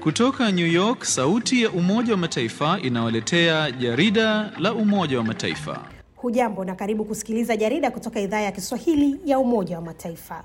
Kutoka New York, sauti ya Umoja wa Mataifa inawaletea jarida la Umoja wa Mataifa. Hujambo na karibu kusikiliza jarida kutoka idhaa ya Kiswahili ya Umoja wa Mataifa.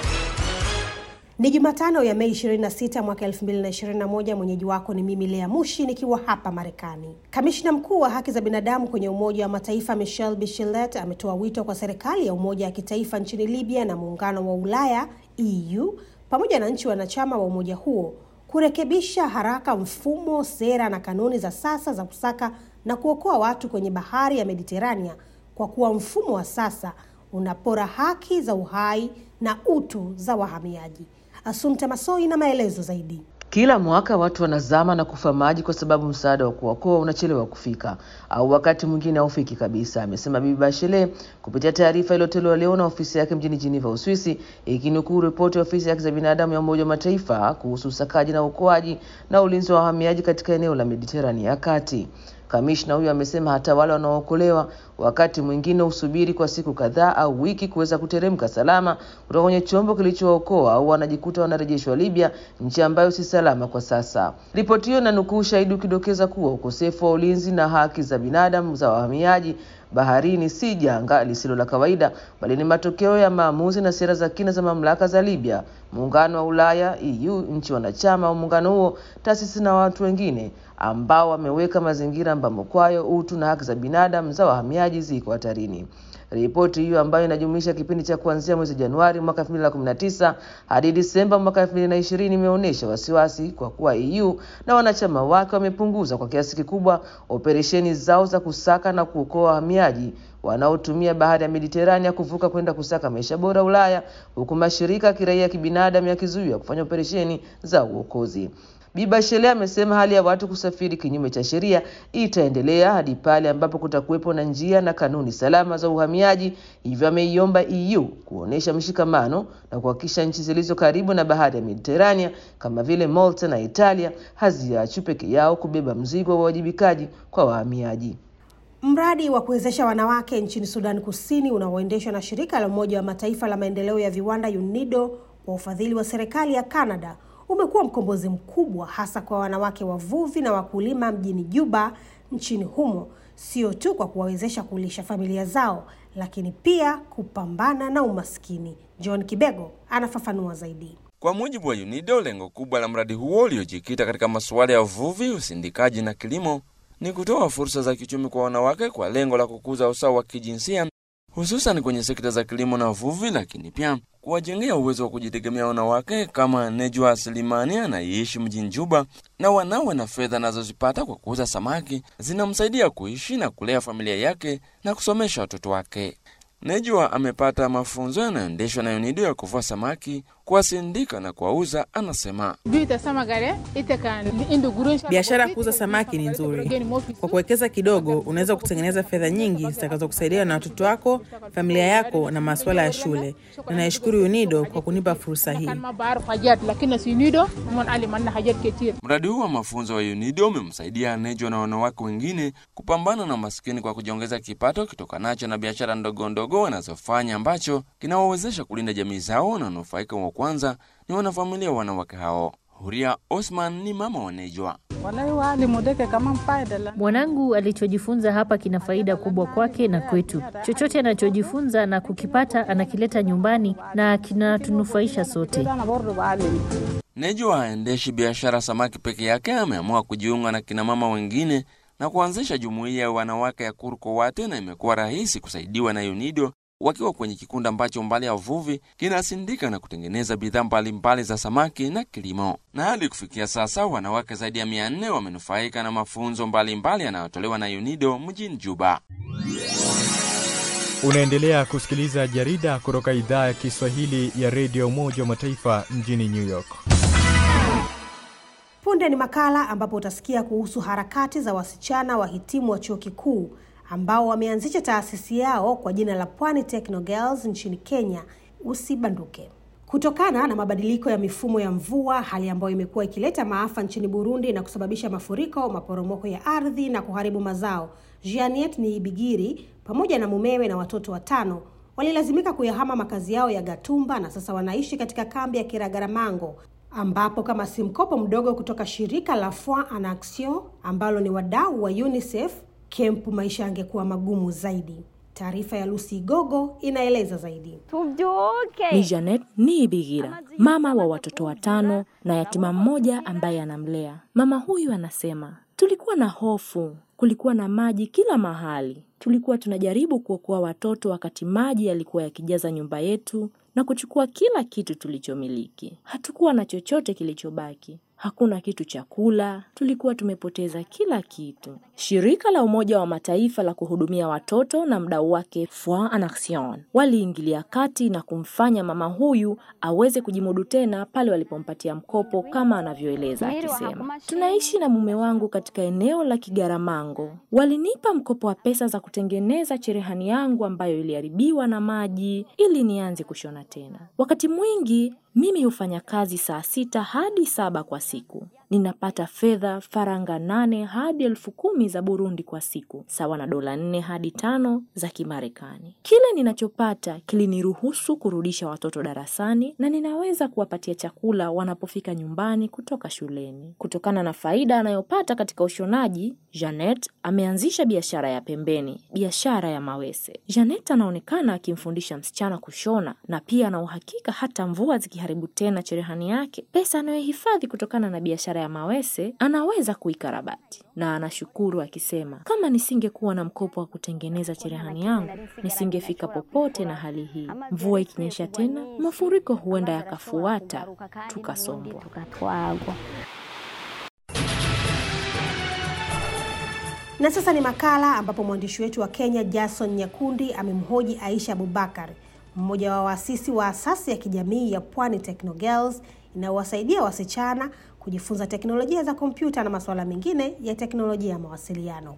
Ni Jumatano ya Mei 26 mwaka 2021. Mwenyeji wako ni mimi Lea Mushi nikiwa hapa Marekani. Kamishna mkuu wa haki za binadamu kwenye Umoja wa Mataifa Michelle Bachelet ametoa wito kwa serikali ya umoja wa kitaifa nchini Libya na muungano wa Ulaya EU pamoja na nchi wanachama wa umoja huo kurekebisha haraka mfumo, sera na kanuni za sasa za kusaka na kuokoa watu kwenye bahari ya Mediterania kwa kuwa mfumo wa sasa unapora haki za uhai na utu za wahamiaji. Asumta Masoi na maelezo zaidi. Kila mwaka watu wanazama na kufa maji kwa sababu msaada wa kuokoa unachelewa kufika au wakati mwingine haufiki kabisa, amesema Bibi Bachelet kupitia taarifa iliyotolewa leo na ofisi yake mjini Geneva, Uswisi, ikinukuu ripoti ya ofisi ya haki za binadamu ya Umoja wa Mataifa kuhusu usakaji na uokoaji na ulinzi wa wahamiaji katika eneo la Mediterania ya kati. Kamishna huyo amesema hata wale wanaookolewa wakati mwingine husubiri kwa siku kadhaa au wiki kuweza kuteremka salama kutoka kwenye chombo kilichookoa au wanajikuta wanarejeshwa Libya, nchi ambayo si salama kwa sasa. Ripoti hiyo inanukuu ushahidi ukidokeza kuwa ukosefu wa ulinzi na haki za binadamu za wahamiaji baharini si janga lisilo la kawaida, bali ni matokeo ya maamuzi na sera za kina za mamlaka za Libya, muungano wa Ulaya EU, nchi wanachama wa muungano huo, taasisi na watu wengine ambao wameweka mazingira ambamo kwayo utu na haki za binadamu za wahamiaji ziko hatarini. Ripoti hiyo ambayo inajumuisha kipindi cha kuanzia mwezi Januari mwaka 2019 hadi Disemba mwaka 2020 imeonyesha wasiwasi kwa kuwa EU na wanachama wake wamepunguza kwa kiasi kikubwa operesheni zao za kusaka na kuokoa wahamiaji wanaotumia bahari ya Mediterania kuvuka kwenda kusaka maisha bora Ulaya, huku mashirika ya kiraia ya kibinadamu yakizuiwa kufanya operesheni za uokozi. Bi Bachelet amesema hali ya watu kusafiri kinyume cha sheria itaendelea hadi pale ambapo kutakuwepo na njia na kanuni salama za uhamiaji. Hivyo ameiomba EU kuonyesha mshikamano na kuhakikisha nchi zilizo karibu na bahari ya Mediterania kama vile Malta na Italia haziachwi peke yao kubeba mzigo wa uwajibikaji kwa wahamiaji. Mradi wa kuwezesha wanawake nchini Sudan Kusini unaoendeshwa na shirika la Umoja wa Mataifa la maendeleo ya viwanda UNIDO kwa ufadhili wa serikali ya Canada umekuwa mkombozi mkubwa hasa kwa wanawake wavuvi na wakulima mjini Juba nchini humo, sio tu kwa kuwawezesha kulisha familia zao, lakini pia kupambana na umaskini. John Kibego anafafanua zaidi. Kwa mujibu wa UNIDO, lengo kubwa la mradi huo uliojikita katika masuala ya uvuvi, usindikaji na kilimo ni kutoa fursa za kiuchumi kwa wanawake kwa lengo la kukuza usawa wa kijinsia hususan kwenye sekta za kilimo na uvuvi, lakini pia kuwajengea uwezo wa kujitegemea wanawake kama Nejwa Selimani anayeishi mjini Juba na wanawe na fedha anazozipata kwa kuuza samaki zinamsaidia kuishi na kulea familia yake na kusomesha watoto wake. Nejwa amepata mafunzo yanayoendeshwa na UNIDO ya kuvua samaki, kuwasindika na kuwauza. Anasema biashara ya kuuza samaki ni nzuri. Kwa kuwekeza kidogo, unaweza kutengeneza fedha nyingi zitakazokusaidia na watoto wako, familia yako na masuala ya shule. Na naishukuru UNIDO kwa kunipa fursa hii. Mradi huu wa mafunzo wa UNIDO umemsaidia Nejwa na wanawake wengine kupambana na maskini kwa kujiongeza kipato kitokanacho na biashara ndogo ndogo wanazofanya ambacho kinawawezesha kulinda jamii zao, na wanufaika wa kwanza ni wanafamilia wa wanawake hao. Huria Osman ni mama wa Nejwa. Mwanangu alichojifunza hapa kina faida kubwa kwake na kwetu. Chochote anachojifunza na kukipata anakileta nyumbani na kinatunufaisha sote. Nejwa haendeshi biashara samaki peke yake, ameamua kujiunga na kinamama wengine na kuanzisha jumuiya ya wanawake ya Kurkowate, na imekuwa rahisi kusaidiwa na UNIDO wakiwa kwenye kikundi ambacho mbali ya uvuvi kinasindika na kutengeneza bidhaa mbalimbali za samaki na kilimo. Na hadi kufikia sasa wanawake zaidi ya mia nne wamenufaika na mafunzo mbalimbali yanayotolewa na UNIDO mjini Juba. Unaendelea kusikiliza jarida kutoka idhaa ya Kiswahili ya redio Umoja wa Mataifa mjini New York. Punde ni makala ambapo utasikia kuhusu harakati za wasichana wahitimu wa chuo kikuu ambao wameanzisha taasisi yao kwa jina la Pwani Techno Girls nchini Kenya. Usibanduke. Kutokana na mabadiliko ya mifumo ya mvua, hali ambayo imekuwa ikileta maafa nchini Burundi na kusababisha mafuriko, maporomoko ya ardhi na kuharibu mazao, Jeanette Niibigiri pamoja na mumewe na watoto watano walilazimika kuyahama makazi yao ya Gatumba na sasa wanaishi katika kambi ya Kiragaramango ambapo kama si mkopo mdogo kutoka shirika la Foi en Action ambalo ni wadau wa UNICEF, kempu maisha yangekuwa magumu zaidi. Taarifa ya Lucy Gogo inaeleza zaidi. Ni Janet Niibigira, mama wa watoto watano na yatima mmoja ambaye anamlea. Mama huyu anasema, tulikuwa na hofu, kulikuwa na maji kila mahali. Tulikuwa tunajaribu kuokoa watoto wakati maji yalikuwa yakijaza nyumba yetu na kuchukua kila kitu tulichomiliki. Hatukuwa na chochote kilichobaki. Hakuna kitu cha kula, tulikuwa tumepoteza kila kitu. Shirika la Umoja wa Mataifa la kuhudumia watoto na mdau wake Foi en Action waliingilia kati na kumfanya mama huyu aweze kujimudu tena pale walipompatia mkopo, kama anavyoeleza akisema, tunaishi na mume wangu katika eneo la Kigaramango. Walinipa mkopo wa pesa za kutengeneza cherehani yangu ambayo iliharibiwa na maji ili nianze kushona tena. Wakati mwingi mimi hufanya kazi saa sita hadi saba kwa siku. Ninapata fedha faranga nane hadi elfu kumi za Burundi kwa siku, sawa na dola nne hadi tano za Kimarekani. Kile ninachopata kiliniruhusu kurudisha watoto darasani na ninaweza kuwapatia chakula wanapofika nyumbani kutoka shuleni. Kutokana na faida anayopata katika ushonaji, Janet ameanzisha biashara ya pembeni, biashara ya mawese. Janet anaonekana akimfundisha msichana kushona na pia ana uhakika hata mvua zikiharibu tena cherehani yake, pesa anayohifadhi kutokana na biashara ya mawese anaweza kuikarabati, na anashukuru akisema, kama nisingekuwa na mkopo wa kutengeneza cherehani yangu nisingefika popote na hali hii. Mvua ikinyesha tena, mafuriko huenda yakafuata, tukasombwa. Na sasa ni makala ambapo mwandishi wetu wa Kenya Jason Nyakundi amemhoji Aisha Abubakar, mmoja wa waasisi wa asasi ya kijamii ya Pwani Techno Girls inayowasaidia wasichana kujifunza teknolojia za kompyuta na masuala mengine ya teknolojia ya mawasiliano.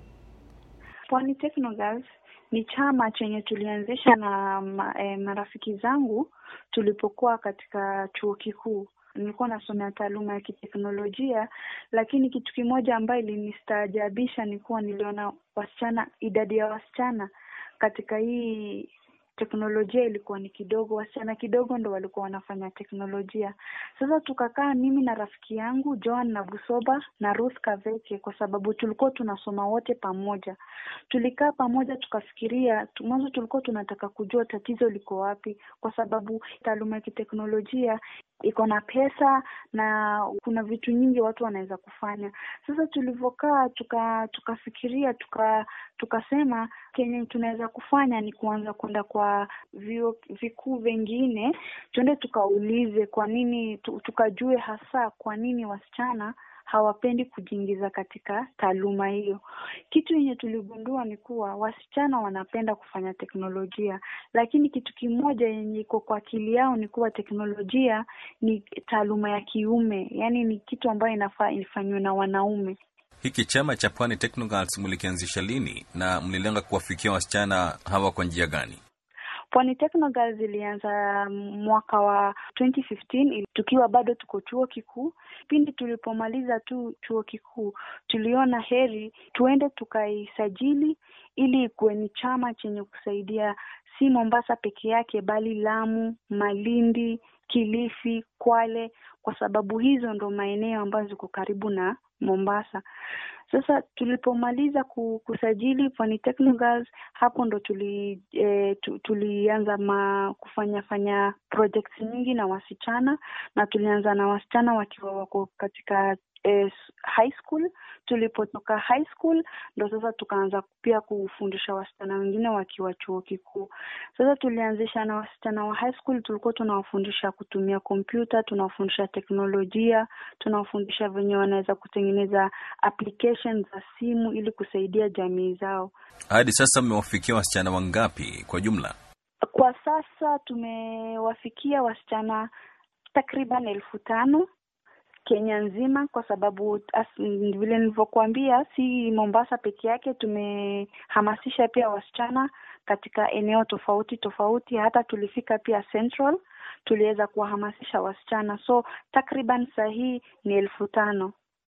Pwani Techno Girls ni chama chenye tulianzisha na ma, eh, marafiki zangu tulipokuwa katika chuo kikuu. Nilikuwa nasomea taaluma ya kiteknolojia, lakini kitu kimoja ambayo ilinistaajabisha ni kuwa niliona wasichana, idadi ya wasichana katika hii teknolojia ilikuwa ni kidogo, wasichana kidogo ndo walikuwa wanafanya teknolojia. Sasa tukakaa mimi na rafiki yangu Joan na Busoba na Ruth Kaveke, kwa sababu tulikuwa tunasoma wote pamoja. Tulikaa pamoja tukafikiria, mwanzo tulikuwa tunataka kujua tatizo liko wapi, kwa sababu taaluma ya kiteknolojia iko na pesa na kuna vitu nyingi watu wanaweza kufanya. Sasa tulivyokaa tuka tukafikiria tuka tukasema kenye tunaweza kufanya ni kuanza kwenda kwa vyuo vikuu vingine, tuende tukaulize kwa nini, tukajue hasa kwa nini wasichana hawapendi kujiingiza katika taaluma hiyo. Kitu yenye tuligundua ni kuwa wasichana wanapenda kufanya teknolojia, lakini kitu kimoja yenye iko kwa akili yao ni kuwa teknolojia ni taaluma ya kiume, yaani ni kitu ambayo inafaa ifanywe na wanaume. Hiki chama cha Pwani Techno Girls mlikianzisha lini na mlilenga kuwafikia wasichana hawa kwa njia gani? Pwani Techno Girls ilianza mwaka wa 2015 tukiwa bado tuko chuo kikuu. Pindi tulipomaliza tu chuo kikuu, tuliona heri tuende tukaisajili ili ikuwe ni chama chenye kusaidia si Mombasa peke yake, bali Lamu, Malindi, Kilifi, Kwale, kwa sababu hizo ndo maeneo ambayo ziko karibu na Mombasa. Sasa tulipomaliza kusajili Pwani Techno Girls, hapo ndo tuli e, tu, tulianza ma kufanya fanya projects nyingi na wasichana, na tulianza na wasichana wakiwa wako katika e, high school. Tulipotoka high school ndo sasa tukaanza pia kufundisha wasichana wengine wakiwa chuo kikuu. Sasa tulianzisha na wasichana wa high school, tulikuwa tunawafundisha kutumia kompyuta, tunawafundisha teknolojia, tunawafundisha venye wanaweza kutengeneza applications za simu ili kusaidia jamii zao. Hadi sasa mmewafikia wasichana wangapi kwa jumla? Kwa sasa tumewafikia wasichana takriban elfu tano Kenya nzima, kwa sababu as, vile nilivyokuambia, si Mombasa peke yake. Tumehamasisha pia wasichana katika eneo tofauti tofauti, hata tulifika pia Central, tuliweza kuwahamasisha wasichana, so takriban saa hii ni elfu tano.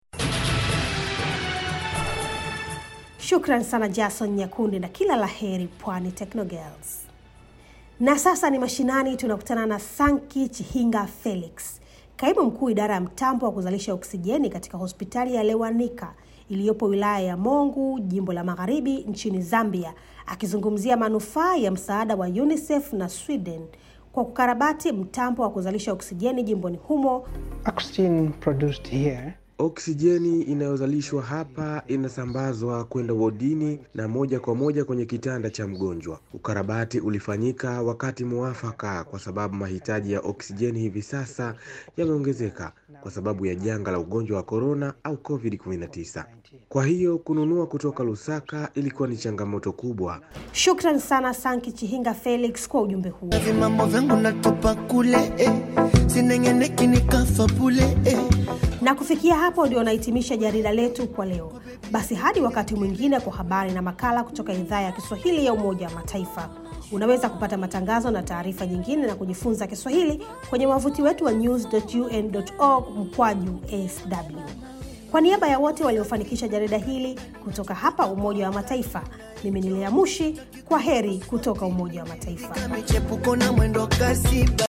Shukran sana Jason Nyakundi na kila la heri Pwani Techno Girls. Na sasa ni mashinani, tunakutana na Sanki Chihinga Felix Kaimu mkuu idara ya mtambo wa kuzalisha oksijeni katika hospitali ya Lewanika iliyopo wilaya ya Mongu, jimbo la Magharibi nchini Zambia, akizungumzia manufaa ya msaada wa UNICEF na Sweden kwa kukarabati mtambo wa kuzalisha oksijeni jimboni humo. Oxygen produced here Oksijeni inayozalishwa hapa inasambazwa kwenda wodini na moja kwa moja kwenye kitanda cha mgonjwa. Ukarabati ulifanyika wakati muafaka, kwa sababu mahitaji ya oksijeni hivi sasa yameongezeka kwa sababu ya janga la ugonjwa wa korona au COVID-19. Kwa hiyo kununua kutoka Lusaka ilikuwa ni changamoto kubwa. Shukran sana Sanki Chihinga Felix kwa ujumbe huo. Mambo vyangu natupa kule eh. Sinengeneki nikafa bule eh. Na kufikia hapo ndio nahitimisha jarida letu kwa leo. Basi hadi wakati mwingine kwa habari na makala kutoka idhaa ya Kiswahili ya Umoja wa Mataifa. Unaweza kupata matangazo na taarifa nyingine na kujifunza Kiswahili kwenye wavuti wetu wa news.un.org mkwaju sw. Kwa niaba ya wote waliofanikisha jarida hili kutoka hapa Umoja wa Mataifa, mimi ni Lea Mushi. Kwa heri kutoka Umoja wa Mataifa. Michepuko na mwendo kasi